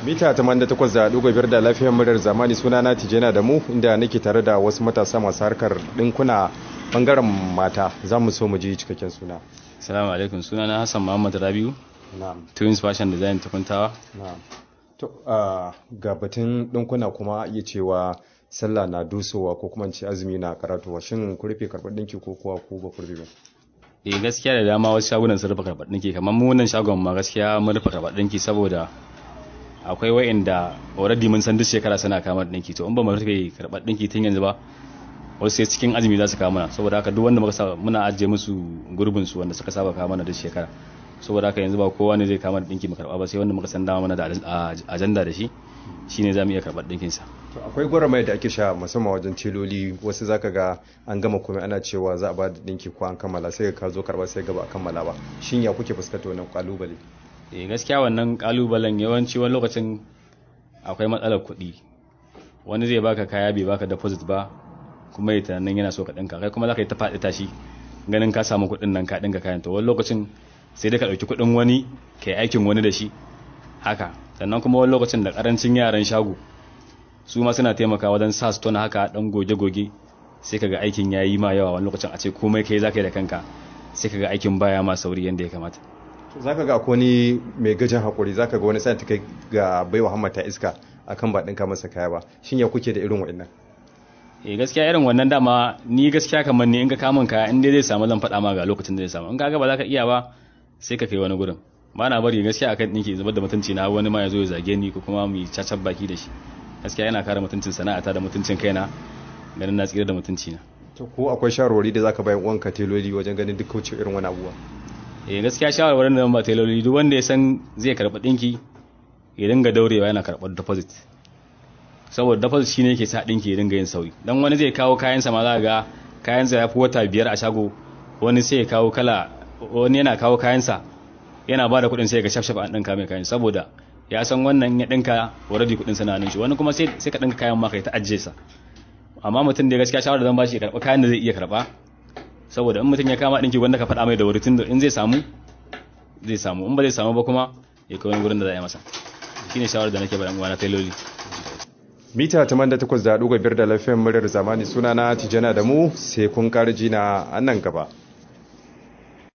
mita 88.5 da lafiyar muryar zamani suna na tijena da mu inda nake tare da wasu matasa masu harkar dinkuna bangaren mata za mu so mu ji cikakken suna Assalamu alaikum suna na Hassan Muhammad Rabiu na'am Twins Fashion Design tukuntawa na'am to ah, ga batun dinkuna kuma iya cewa sallah na dusowa ko kuma in ce azumi na karatuwa shin ku rufe karɓar dinki ko kuwa ku ba ku rufe ba eh gaskiya da dama wasu shagunan sun rufe karɓar ɗinki kamar mu wannan shagon ma gaskiya mun rufe karɓar ɗinki saboda akwai wa'inda already mun san duk shekara suna kamar ɗinki to in ba mu rufe karɓar ɗinki tun yanzu ba wasu sai cikin azumi za su kawo mana saboda haka duk wanda muka sa muna ajiye musu gurbin su wanda suka saba kawo mana duk shekara saboda haka yanzu ba kowa ne zai kama da ɗinki mu karɓa ba sai wanda muka san dama mana da ajanda da shi shine za mu iya karɓar ɗinkinsa to akwai gwaramai da ake sha musamman wajen tiloli wasu zaka ga an gama komai ana cewa za a ba da dinki ko an kammala sai ka zo karba sai gaba a kammala ba shin ya kuke fuskanta wannan kalubale eh gaskiya wannan kalubalen yawanci wani lokacin akwai matsalar kuɗi wani zai baka kaya bai baka deposit ba kuma ya tunanin yana so ka ɗinka kai kuma za ka yi ta faɗi tashi ganin ka samu kuɗin nan ka ɗinka kayan to wani lokacin sai dai ka ɗauki kuɗin wani ka yi aikin wani da shi haka sannan kuma wani lokacin da ƙarancin yaran shago su ma suna taimakawa wajen sa su tona haka ɗan goge-goge sai ka ga aikin ya yi ma yawa wani lokacin a ce komai kai za ka yi da kanka sai ka ga aikin baya ma sauri yadda ya kamata zaka ga akwai wani mai gajin hakuri zaka ga wani sai ta kai ga baiwa hammata iska akan ba dinka masa kaya ba shin ya kuke da irin wa'annan eh gaskiya irin wannan dama ni gaskiya kamar ni in ka kamun kaya in dai zai samu zan faɗa ma ga lokacin da zai samu in ka ga ba za ka iya ba sai ka kai wani gurin ba na bari gaskiya akan ɗinki zubar da mutunci na wani ma ya zo ya zage ni ko kuma mu cacar baki da shi gaskiya yana kare mutuncin sana'ata da mutuncin kaina ganin na tsira da mutunci na to ko akwai shawarwari da zaka bayan uwanka teloli wajen ganin duk kauce irin wani abuwa eh gaskiya shawarwarin da ba tailoli duk wanda ya san zai karɓi ɗinki ya dinga daurewa yana karɓar deposit saboda deposit shine yake sa ɗinki ya dinga yin sauri dan wani zai kawo kayansa ma za ga kayansa ya fi wata biyar a shago wani sai ya kawo kala wani yana kawo kayansa yana ba da kuɗin sai ga shafshaf an ɗinka mai kayan saboda ya san wannan ya ɗinka already kuɗin sa na nan shi wani kuma sai sai ka ɗinka kayan ma kai ta ajiye sa amma mutum da gaskiya shawara zan bashi ya karɓa kayan da zai iya karɓa saboda in mutum ya kama ɗinki wanda ka faɗa mai da wuri tun da in zai samu zai samu in ba zai samu ba kuma ya kai wani gurin da za a yi masa shine shawarar da nake bayan uwana tailoli mita 88.5 da lafiyar muryar zamani sunana tijana da mu sai kun karji na nan gaba